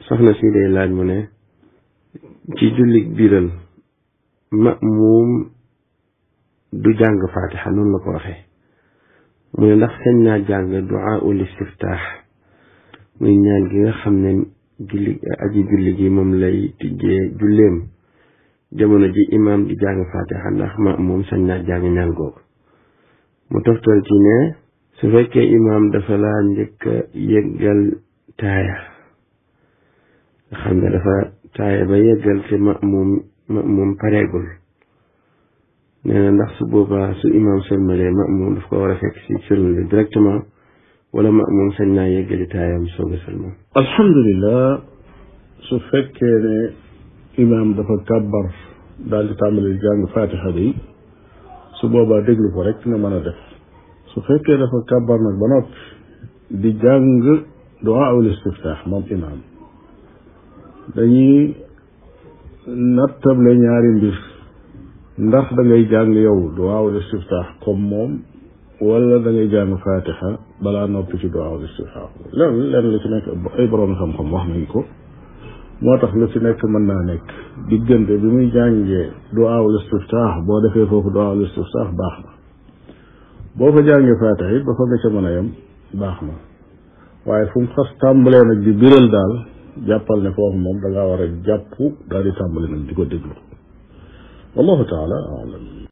soxna si day laaj mu ne ci jullit biral ma'muum du jàng faatixa noonu la ko waxee mu ne ndax sañ naa jàng duaa ul istiftaax muy ñaan gi nga xam ne julli aji julli gi moom lay tijjee julleem jamono ji imaam di jàng faatixa ndax ma'muum sañ naa jàng ñaan googu mu toftal ci ne su fekkee imaam dafa laa njëkk a yëggal taaya nga xam ne dafa taaya ba yëggal te ma'muum ma'muum pareegul nee na ndax su boobaa su imaam sëlmalee ma'muum daf ko war a fekk si sëlmal bi directement wala ma'muum sañ naa yëggali taayam soog a sëlmal alhamdulilah su fekkee ne imaam dafa kàbbar daal di tàmbali jàng fatiha bi su boobaa déglu ko rek nga mën a def su fekkee dafa kàbbar nag ba noppi di jàng duaa ul istiftaax moom imaam dañuy nattable ñaari mbir ndax da ngay jàng yow duaa ul istiftaax comme moom wala da ngay jàng fatiha balaa noppi ci duaa ul istiftaax lenn lenn lu ci nekk ay borom xam-xam wax nañ ko moo tax lu ci nekk mën naa nekk diggante bi muy jàngee duaa ul istiftaax boo defee foofu duaa ul istiftaax baax na boo fa jàngee fatiha it ba fa nga ca mën a yem baax na waaye fu mu xas tàmbalee nag di biral daal jàppal ne foofu moom da ngaa war a jàpp daal di tàmbali nag di ko déglu wallahu taala alam